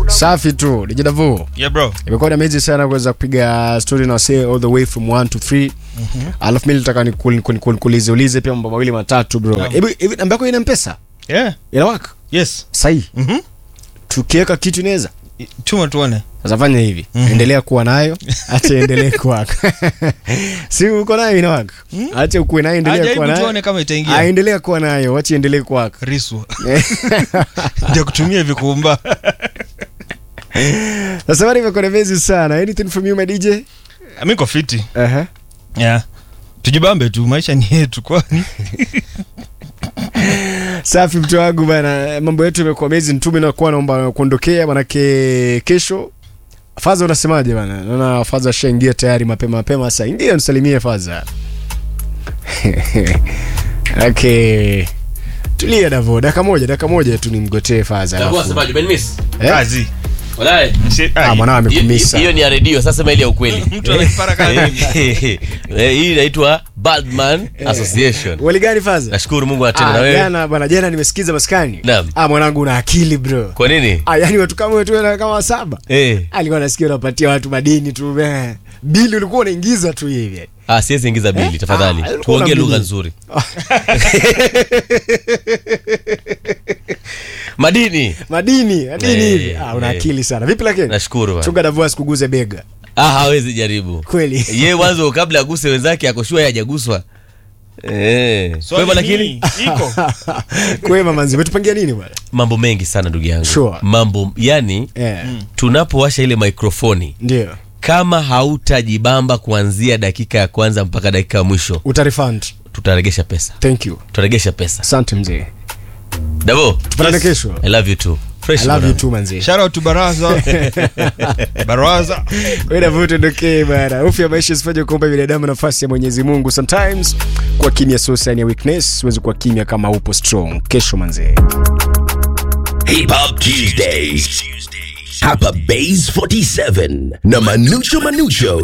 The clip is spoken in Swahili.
Safi tu, DJ Davo. Yeah bro. Imekuwa ni amazing sana kuweza kupiga story na wasee all the way from 1 to 3. Alafu mimi nataka nikuulize ulize pia mambo mawili matatu bro. Naam. Hebu hivi namba yako ina mpesa? Yeah. Inawaka? Yes. Sahi. Mhm. Tukiweka kitu inaweza. Tuma tuone. Sasa fanya hivi. Endelea kuwa nayo, acha endelee kuwaka. si uko nayo inawaka. Acha ukuwe nayo endelea Ajaribu kuwa nayo. tuone kama itaingia. Aendelea kuwa nayo, acha endelee kuwaka. Riswa. Ndio kutumia vikumba. Sasa bado imekuwa ni amazing sana. Anything from you my DJ? Mimi niko fiti. Aha. Yeah. Tujibambe tu, maisha ni yetu kwani. Safi mtu wangu bana, mambo yetu yamekuwa amazing tu. Mimi nakuwa naomba kuondokea, manake kesho Faza, unasemaje bana? Naona Faza ashaingia tayari mapema mapema. Sasa ingia nisalimie Faza. okay, tulia Davo, dakika moja, dakika moja tu nimgotee Faza. Itakuwa alafu- semaje, umenimiss? Eh? Kazi. Walai. Si- Ah, ai. mwanao Hiyo- amekumisa. hiyo ni ya redio sasa sema ile ya ukweli Mtu anapara kazi. Eh, hii inaitwa Baldman Association Wali gani Faza? nashukuru mungu anatenda na Ah, wewe jana bana, jana nimesikiza maskani. Naam. Ah, mwanangu una akili bro. kwa nini Ah, yani watu kama wetu wana kama saba. eh Alikuwa nasikia unapatia watu madini tu. eh. Bili ulikuwa unaingiza tu hivi. ah siwezi ingiza bili tafadhali Ah, ulikuwa tuongee una lugha bili. nzuri madini madini madini Eh, hivi ah, una eh. akili sana vipi lakini nashukuru bana. chunga davua sikuguze bega ah hawezi jaribu kweli ye mwanzo kabla aguse wenzake akoshua hajaguswa eh kwa Swali hivyo ni, lakini iko. kwema manzi umetupangia nini bwana mambo mengi sana ndugu yangu Sure. mambo yani eh tunapowasha ile mikrofoni ndio kama hautajibamba kuanzia dakika ya kwanza mpaka dakika ya mwisho utarefund tutaregesha pesa thank you tutaregesha pesa asante mzee davo tupatane kesho i love you too fresh i love you mwanangu. too manzi Shout out to Baraza. Baraza. wewe vuta ndokee bana hofu ya maisha isifanye kuomba binadamu nafasi ya Mwenyezi Mungu sometimes kwa kimya sio sign ya weakness huwezi kuwa kimya kama upo strong kesho manzi Hip Hop Tuesdays. Hapa Base 47 na Manucho Manucho